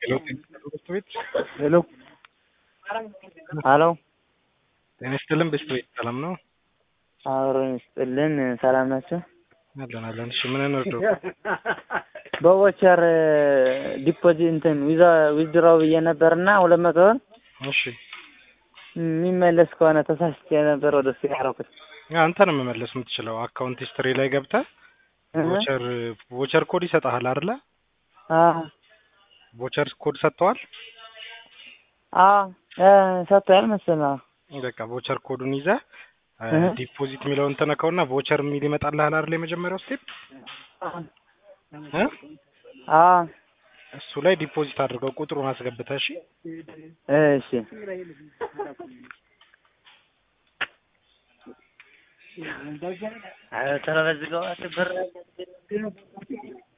ሄሎ ትምህርት ቤት ሄሎ ሄሎ ጤና ይስጥልን ቤስት ቤት ሰላም ነው? አብረን ይስጥልን። ሰላም ናቸው? አለን አለን። እሺ ምን እንርዳው? በቮቸር ዲፖዚት እንትን ዊዛ ዊዝድራው ብዬ ነበርና ሁለት መቶ ብር እሺ የሚመለስ ከሆነ ተሳስቼ ነበር ወደ እሱ ያደረኩት። አንተ ነው መመለስ የምትችለው። አካውንት ሂስትሪ ላይ ገብተህ ቮቸር ቮቸር ኮድ ይሰጥሃል አይደለ? ቮቸር ኮድ ሰጥተዋል። ሰጥቷል መሰለህ? በቃ ቮቸር ኮዱን ይዘህ ዲፖዚት የሚለውን ተነካውና ቮቸር የሚል ይመጣልሃል አይደል? የመጀመሪያው ስቴፕ እሱ ላይ ዲፖዚት አድርገው ቁጥሩን አስገብተህ እሺ። እሺ ተረበዝገው ብር